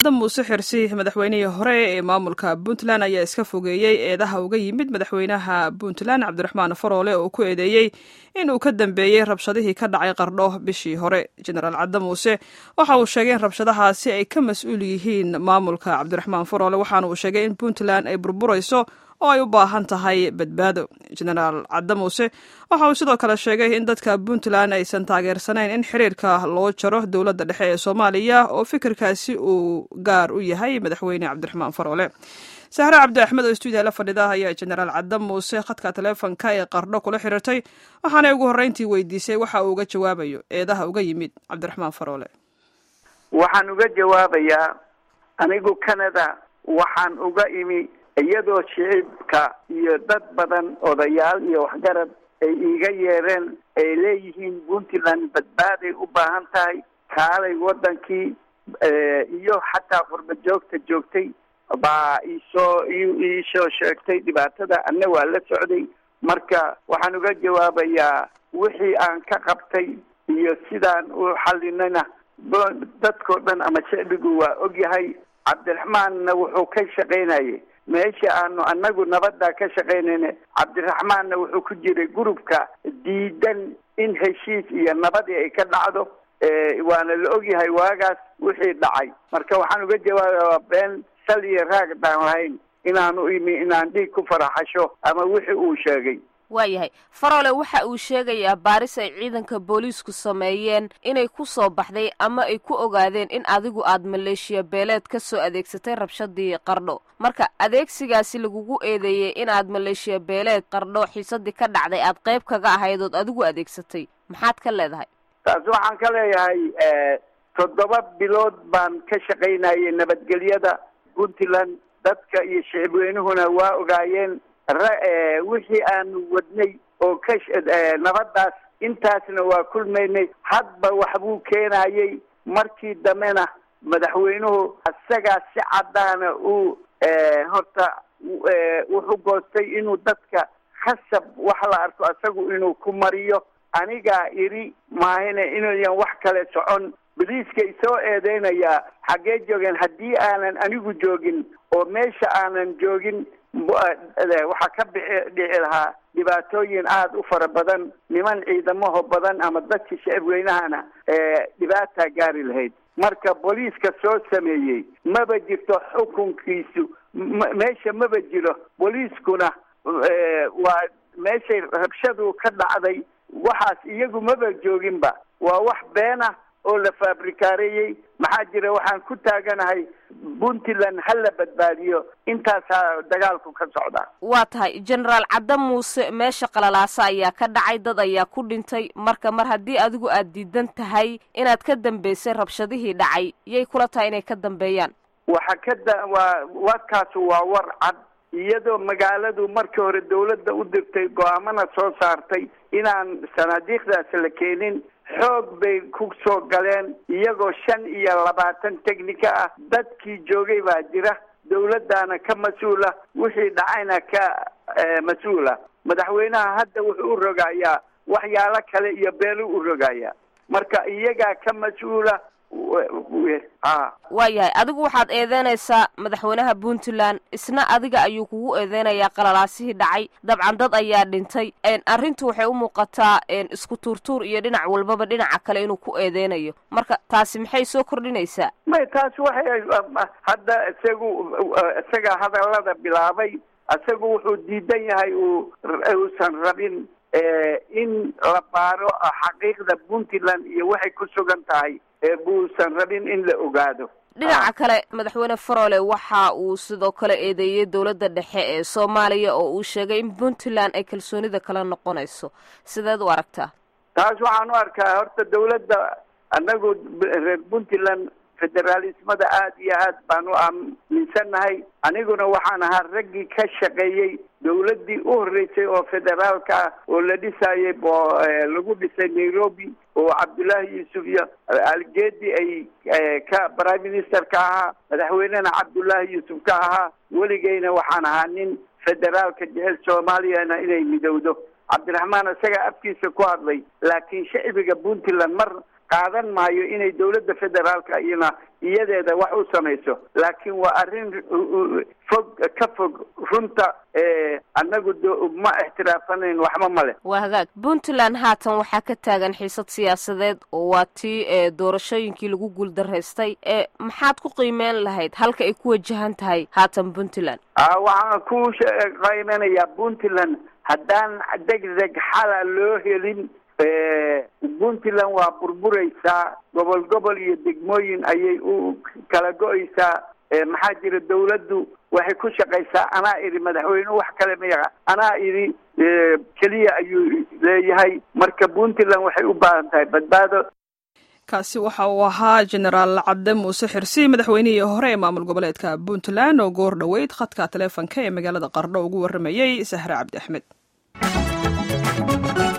muuse xirsi madaxweynihii hore ee maamulka puntland ayaa iska fogeeyey eedaha uga yimid madaxweynaha puntland cabdiraxmaan faroole oo ku eedeeyey inuu ka dambeeyey rabshadihii ka dhacay qardho bishii hore jenaraal cadde muuse waxa uu sheegay in rabshadahaasi ay ka mas-uul yihiin maamulka cabdiraxmaan faroole waxaana uu sheegay in puntland ay burburayso oo ay u baahan tahay badbaado jenaraal cadde muuse waxa uu sidoo kale sheegay in dadka puntland aysan taageersanayn in xiriirka loo jaro dowladda dhexe ee soomaaliya oo fikirkaasi uu gaar u yahay madaxweyne cabdiraxmaan faroole sahre cabdi axmed oo stuudiya la fadhida ayaa jenaraal cadde muuse khadka taleefonka ee qardho kula xiriirtay waxaanay ugu horreyntii weydiisay waxa uu uga jawaabayo eedaha uga yimid cabdiraxmaan faroole waxaan uga jawaabayaa anigu canada waxaan uga imi iyadoo shicibka iyo dad badan odayaal iyo waxgarad ay iiga yeereen ay leeyihiin puntland badbaaday u baahan tahay kaalay wadankii iyo xataa qurba joogta joogtay baa iisoo iisoo sheegtay dhibaatada anna waa la socday marka waxaan uga jawaabayaa wixii aan ka qabtay iyo sidaan u xalinayna dadkao dhan ama shicbigu waa ogyahay cabdiraxmaanna wuxuu ka shaqaynayay meesha aanu anagu nabadda ka shaqaynayna cabdiraxmaanna wuxuu ku jiray gurubka diidan in heshiis iyo nabadii ay ka dhacdo waana la ogyahay waagaas wixii dhacay marka waxaan uga jawaabaya been sal iyo raag baan lahayn inaanu imi inaan dhiig ku faraxasho ama wixii uu sheegay waayahay faroole waxa uu sheegayaa baaris ay ciidanka booliisku sameeyeen inay ku soo baxday ama ay ku ogaadeen in adigu aad maleeshiya beeleed ka soo adeegsatay rabshadii qardho marka adeegsigaasi lagugu eedeeyey inaad maleeshiya beeleed qardho xiisadii ka dhacday aad qayb kaga ahayd ood adigu adeegsatay maxaad ka leedahay taas waxaan ka leeyahay toddoba bilood baan ka shaqaynayay nabadgelyada puntland dadka iyo shicibweynuhuna waa ogaayeen wixii aanu wadnay oo ka nabadaas intaasna waa kulmaynay hadba waxbuu keenayay markii dambena madaxweynuhu isagaa si caddaana uu horta wuxuu goostay inuu dadka khasab wax la arko isagu inuu ku mariyo anigaa iri maahine inayan wax kale socon boliiska isoo eedeynayaa xaggee joogeen haddii aanan anigu joogin oo meesha aanan joogin waxaa ka bixi dhici lahaa dhibaatooyin aada u fara badan niman ciidamaho badan ama dadkii shicibweynahana dhibaataa gaari lahayd marka booliiska soo sameeyey maba jirto xukunkiisu meesha maba jiro booliiskuna waa meeshay rabshadu ka dhacday waxaas iyagu maba jooginba waa wax beena oo la faabrikaareeyey maxaa jira waxaan ku taaganahay puntland ha la badbaadiyo intaasaa dagaalku ka socdaa waa tahay jenaraal cadde muuse meesha qalalaasa ayaa ka dhacay dad ayaa ku dhintay marka mar haddii adigu aad diidan tahay inaad ka dambeysay rabshadihii dhacay yay kula tahay inay ka dambeeyaan waxa ka da waa warkaasu waa war cad iyadoo magaaladu markii hore dawladda u dirtay go-aamana soo saartay inaan sanaadiiqdaas la keenin xoog bay ku soo galeen iyagoo shan iyo labaatan technika ah dadkii joogay baa jira dawladdaana ka mas-uula wixii dhacayna ka mas-uula madaxweynaha hadda wuxuu u rogayaa waxyaalo kale iyo beelu u rogayaa marka iyagaa ka mas-uula waayahay adigu waxaad eedeynaysaa madaxweynaha puntland isna adiga ayuu kugu eedeynayaa qalalaasihii dhacay dabcan dad ayaa dhintay arrintu waxay u muuqataa isku tuurtuur iyo dhinac walbaba dhinaca kale inuu ku eedeynayo marka taasi maxay soo kordhinaysaa may taasi waxay hadda isagu isaga hadallada bilaabay isagu wuxuu diidan yahay uu uusan rabin in la baaro xaqiiqda puntland iyo waxay ku sugan tahay buusan rabin in la ogaado dhinaca kale madaxweyne faroole waxa uu sidoo kale eedeeyey dowladda dhexe ee soomaaliya oo uu sheegay in puntland ay kalsoonida kala noqonayso sideed u aragtaa taas waxaan u arkaa horta dawladda annagu reer puntland federaalismada aada iyo aad baan u aaminsannahay aniguna waxaan ahaa raggii ka shaqeeyey dawladdii u horreysay oo federaalka ah oo la dhisayay oo lagu dhisay nairobi oo cabdullaahi yuusuf iyo algeedi ay ka prime minister ka ahaa madaxweynena cabdullaahi yuusuf ka ahaa weligeyna waxaan ahaa nin federaalka jecel soomaaliyana inay midowdo cabdiraxmaan isagaa afkiisa ku hadlay laakiin shacbiga puntland mar qaadan maayo inay dowladda federaalka iyana iyadeeda wax u samayso laakiin waa arrin fog ka fog runta annagu ma ixtiraafanayn waxba male waa hagaag puntland haatan waxaa ka taagan xiisad siyaasadeed oo waa tii doorashooyinkii lagu guuldaraystay maxaad ku qiimeyn lahayd halka ay ku wajahan tahay haatan puntland waxaan ku qiimeynayaa puntland haddaan deg deg xala loo helin puntland waa burburaysaa gobol gobol iyo degmooyin ayay u kala go-aysaa maxaa jira dawladdu waxay ku shaqaysaa anaa idhi madaxweyne wax kale mayaqa anaa idhi keliya ayuu leeyahay marka puntland waxay u baahan tahay badbaado kaasi waxa uu ahaa jenaraal cabde muuse xirsi madaxweynihii hore ee maamul goboleedka puntland oo goor dhoweyd khadka taleefonka ee magaalada qardho ugu warramayey sahre cabdi axmed